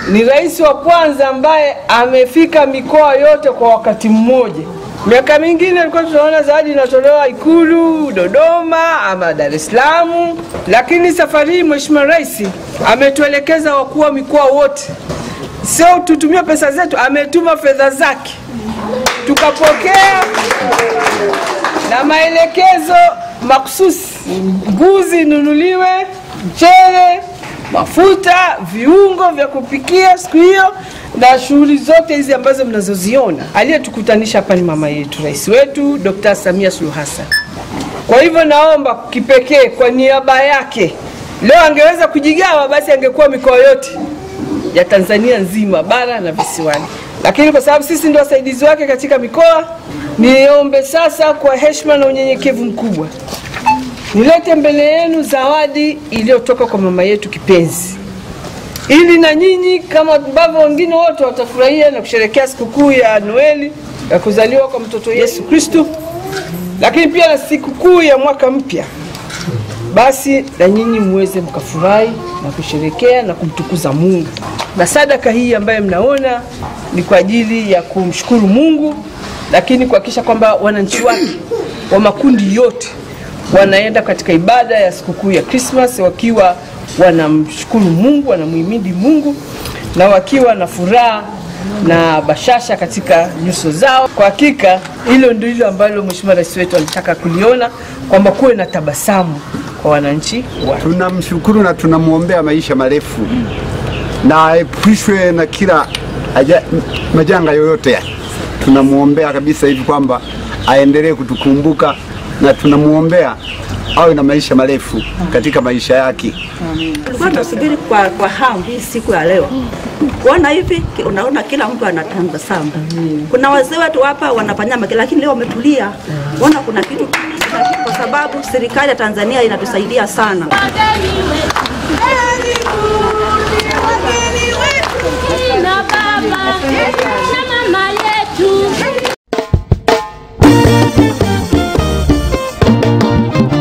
ni rais wa kwanza ambaye amefika mikoa yote kwa wakati mmoja. Miaka mingine ilikuwa tunaona zawadi inatolewa Ikulu, Dodoma ama Dar es Salaam, lakini safari hii Mheshimiwa Rais ametuelekeza wakuu wa mikoa wote, sio tutumie pesa zetu, ametuma fedha zake tukapokea na maelekezo makususi, mbuzi inunuliwe, mchele, mafuta, viungo vya kupikia siku hiyo na shughuli zote hizi ambazo mnazoziona. Aliyetukutanisha hapa ni mama yetu, rais wetu Dr. Samia Suluhu Hassan. Kwa hivyo naomba kipekee kwa niaba yake, leo angeweza kujigawa, basi angekuwa mikoa yote ya Tanzania nzima, bara na visiwani, lakini kwa sababu sisi ndio wasaidizi wake katika mikoa, niombe sasa kwa heshima na unyenyekevu mkubwa nilete mbele yenu zawadi iliyotoka kwa mama yetu kipenzi, ili na nyinyi kama ambavyo wengine wote watafurahia na kusherehekea sikukuu ya Noeli ya kuzaliwa kwa mtoto Yesu Kristo, lakini pia na sikukuu ya mwaka mpya, basi na nyinyi muweze mkafurahi na kusherekea na kumtukuza Mungu. Na sadaka hii ambayo mnaona ni kwa ajili ya kumshukuru Mungu, lakini kuhakikisha kwamba wananchi wake wa makundi yote wanaenda katika ibada ya sikukuu ya Krismas wakiwa wanamshukuru Mungu, wanamuhimidi Mungu na wakiwa na furaha na bashasha katika nyuso zao. Kwa hakika hilo ndilo ambalo Mheshimiwa Rais wetu alitaka kuliona kwamba kuwe na tabasamu kwa wananchi wake. Tunamshukuru na tunamwombea maisha marefu na aepushwe na kila aja, majanga yoyote ya. Tunamwombea kabisa hivi kwamba aendelee kutukumbuka na tunamwombea awe na maisha marefu katika maisha yake. Tulikuwa tunasubiri kwa, kwa hamu hii siku ya leo kuona hivi, ki- unaona kila mtu anatabasamu. Kuna wazee wetu hapa wanafanya make, lakini leo wametulia, ona kuna kitu kuna kitu, kwa sababu serikali ya Tanzania inatusaidia sana. Wageni wetu, wageni wetu, na baba